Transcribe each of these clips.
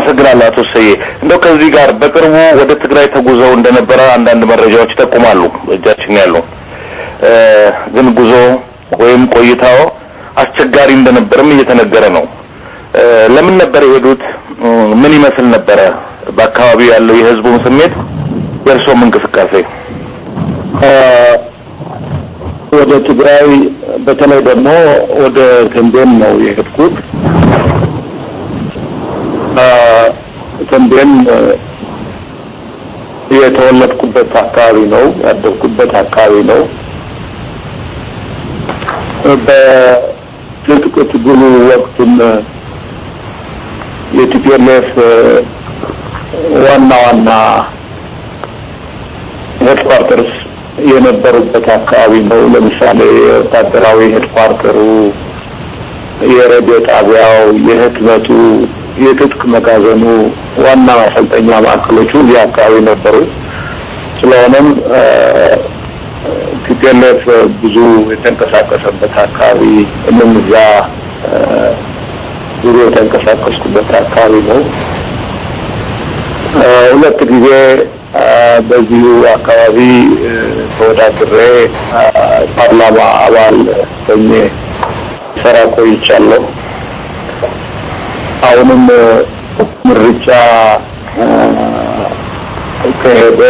አመሰግናለሁ አቶ ሰዬ። እንደው ከዚህ ጋር በቅርቡ ወደ ትግራይ ተጉዘው እንደነበረ አንዳንድ መረጃዎች ይጠቁማሉ፣ እጃችን ያሉ እ፣ ግን ጉዞ ወይም ቆይታው አስቸጋሪ እንደነበርም እየተነገረ ነው። እ፣ ለምን ነበር የሄዱት? እ፣ ምን ይመስል ነበረ? በአካባቢው ያለው የህዝቡን ስሜት፣ የእርሶም እንቅስቃሴ? እ፣ ወደ ትግራይ በተለይ ደግሞ ወደ ተንቤን ነው የሄድኩት። እ፣ ተንቤን እ፣ የተወለድኩበት አካባቢ ነው፣ ያደግኩበት አካባቢ ነው። በትጥቅ ትግሉ ወቅትም የቲፒኤልኤፍ ዋና ዋና ሄድኳርተርስ የነበሩበት አካባቢ ነው። ለምሳሌ የወታደራዊ ሄድኳርተሩ፣ የሬዲዮ ጣቢያው፣ የህትመቱ፣ የትጥቅ መጋዘኑ ዋና ማሰልጠኛ ማዕከሎቹ እዚህ አካባቢ ነበሩ። ስለሆነም ቲፒኤልኤፍ ብዙ የተንቀሳቀሰበት አካባቢ እንም እዛ ብዙ የተንቀሳቀስኩበት አካባቢ ነው። ሁለት ጊዜ በዚሁ አካባቢ ተወዳድሬ ፓርላማ አባል ሆኜ ሰራ ቆይቻለሁ። አሁንም ምርጫ ከሄደ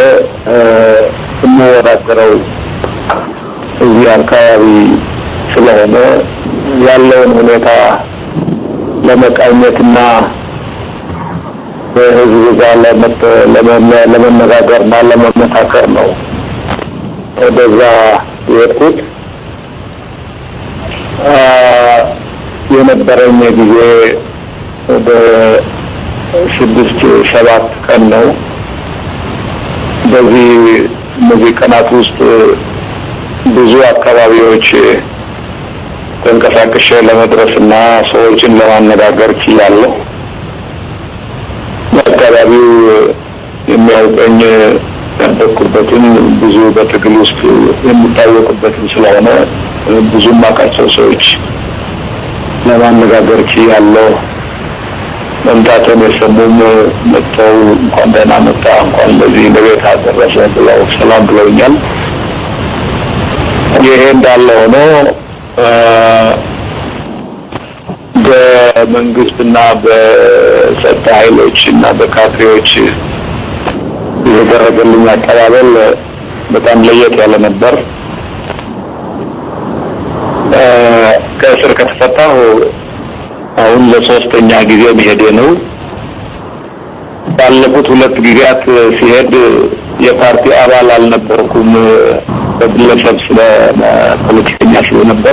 የምወዳደረው እዚህ አካባቢ ስለሆነ ያለውን ሁኔታ ለመቃኘትና በህዝብ ጋር ለመነጋገርና ለመመካከር ነው ወደዛ የሄድኩት። የነበረኝ ጊዜ ወደ ስድስት ሰባት ቀን ነው። በዚህ እነዚህ ቀናት ውስጥ ብዙ አካባቢዎች ተንቀሳቅሼ ለመድረስ እና ሰዎችን ለማነጋገር ችያለሁ። በአካባቢው የሚያውቀኝ ያደግኩበትን ብዙ በትግል ውስጥ የሚታወቅበትን ስለሆነ ብዙ የማውቃቸው ሰዎች ለማነጋገር ችያለሁ። መምጣትን የሰሙም መጥተው እንኳን ደህና መጣ፣ እንኳን ለዚህ ለቤት አደረሰ ብለው ሰላም ብለውኛል። ይሄ እንዳለ ሆኖ በመንግስትና በጸጥታ ኃይሎች እና በካድሬዎች የተደረገልኝ አቀባበል በጣም ለየት ያለ ነበር። ከእስር ከተፈታሁ አሁን ለሶስተኛ ጊዜ መሄዴ ነው። ባለፉት ሁለት ጊዜያት ሲሄድ የፓርቲ አባል አልነበርኩም። በግለሰብ ስለ ፖለቲከኛ ስለነበር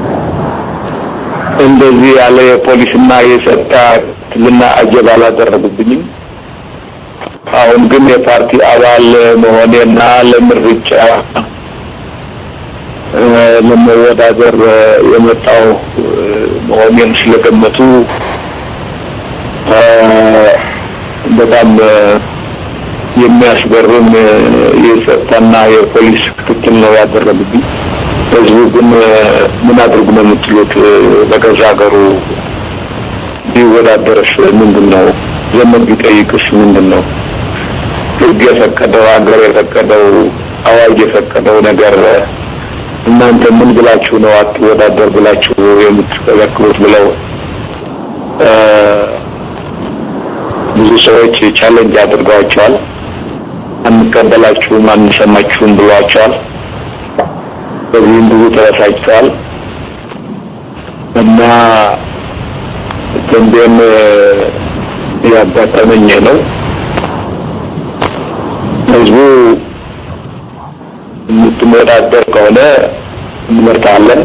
እንደዚህ ያለ የፖሊስና የጸጥታ ክትትልና አጀብ አላደረጉብኝም። አሁን ግን የፓርቲ አባል መሆኔና ለምርጫ ለመወዳደር የመጣው መሆኔን ስለገመቱ በጣም የሚያስገርም የጸጥታና የፖሊስ ክትትል ነው ያደረጉብኝ። ህዝቡ ግን ምን አድርጉ ነው የምትሉት? በገዛ ሀገሩ ቢወዳደርስ ምንድን ነው? ዘመን ቢጠይቅስ ምንድን ነው? ህግ የፈቀደው ሀገር የፈቀደው አዋጅ የፈቀደው ነገር እናንተ ምን ብላችሁ ነው አትወዳደር ብላችሁ የምትከለክሉት? ብለው ብዙ ሰዎች ቻሌንጅ አድርገዋቸዋል። አንቀበላችሁም፣ አንሰማችሁም ብሏቸዋል። በዚህም ብዙ ተበሳጭተዋል እና ተንቤን ያጋጠመኝ ነው። ህዝቡ የምትወዳደር ከሆነ እንመርጣለን፣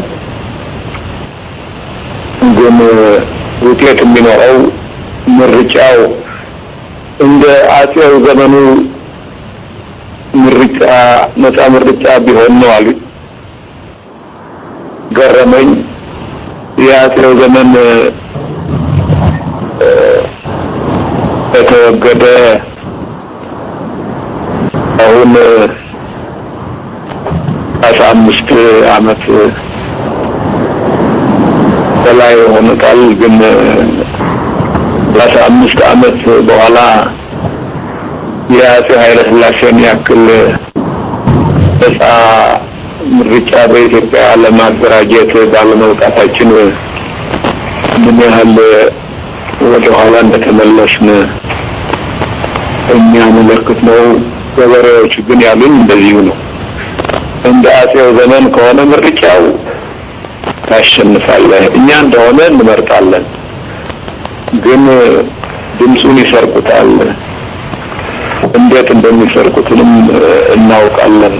ግን ውጤት የሚኖረው ምርጫው እንደ አጼው ዘመኑ ምርጫ ነፃ ምርጫ ቢሆን ነው አሉ። ገረመኝ። የአጼው ዘመን በተወገደ አሁን አስራ አምስት አመት በላይ ሆኖታል። ግን ለአስራ አምስት ዓመት በኋላ የአፄ ኃይለ ሥላሴን ያክል ነጻ ምርጫ በኢትዮጵያ ለማደራጀት ባለመውጣታችን ምን ያህል ወደ ኋላ እንደተመለስን የሚያመለክት ነው። ገበሬዎች ግን ያሉን እንደዚሁ ነው። እንደ አፄው ዘመን ከሆነ ምርጫው ታሸንፋለህ፣ እኛ እንደሆነ እንመርጣለን፣ ግን ድምፁን ይሰርቁታል። እንዴት እንደሚሰርቁትንም እናውቃለን።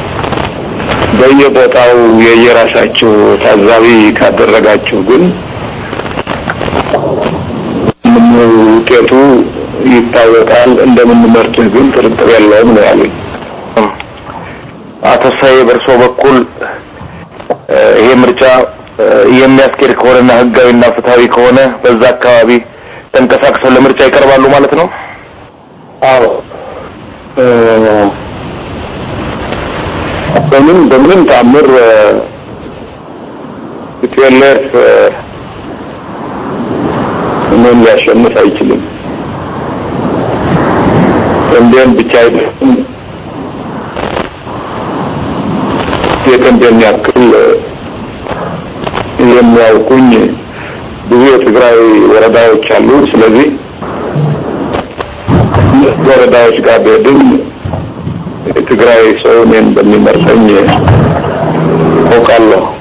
በየቦታው የየራሳችሁ ታዛቢ ካደረጋችሁ ግን ምን ውጤቱ ይታወቃል። እንደምንመርጥህ ግን ጥርጥር የለውም ነው ያሉኝ። አቶ ሳዬ በእርሶ በኩል ይሄ ምርጫ የሚያስኬድ ከሆነና ህጋዊና ፍትሃዊ ከሆነ በዛ አካባቢ ተንቀሳቅሰው ለምርጫ ይቀርባሉ ማለት ነው? አዎ በምን በምንም ታምር ቲፒኤልኤፍ እኔን ሊያሸንፍ አይችልም። እንዴም ብቻ አይደለም የቀንደን ያክል የሚያውቁኝ ብዙ የትግራይ ወረዳዎች አሉ። ስለዚህ ወረዳዎች ጋር ብሄድም የትግራይ ሰው እኔን እንደሚመርጠኝ አውቃለሁ።